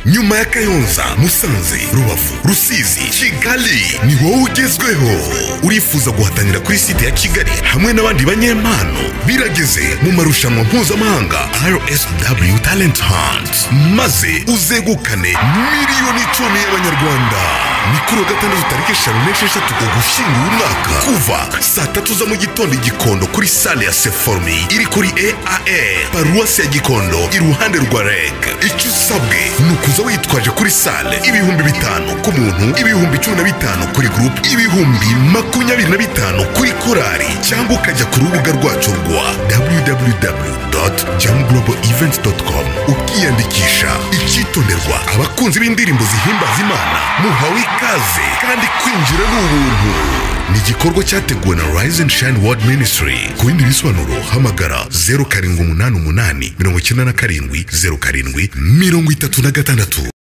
nyuma ya kayonza musanze rubavu rusizi kigali ni wowe ugezweho urifuza guhatanira kuri site ya kigali hamwe n'abandi banyempano birageze mu marushanwa mpuzamahanga rsw talent hunt maze uzegukane miliyoni icumi y'abanyarwanda ni kuri uwa gatandatu tariki eshanu n'esheshatu ugushyingo umwaka kuva saa tatu za mu gitondo i gikondo kuri sale ya seforumi iri kuri eae paruwasi ya gikondo iruhande rwa reg icyo usabwe ni ukuza witwaje kuri sale ibihumbi bitanu ku muntu ibihumbi cumi na bitanu kuri gurupe ibihumbi makumyabiri na bitanu kuri korari cyangwa ukajya ku rubuga rwacu rwa www.jamglobalevents.com ukiyandikisha icyitonderwa abakunzi b'indirimbo zihimbaza imana muhawe ikaze kandi kwinjira ni ubuntu ni igikorwa cyateguwe na Rise and Shine World Ministry. Ku bindi bisobanuro hamagara zeru karindwi umunani umunani mirongo icyenda na karindwi zeru karindwi mirongo itatu na gatandatu.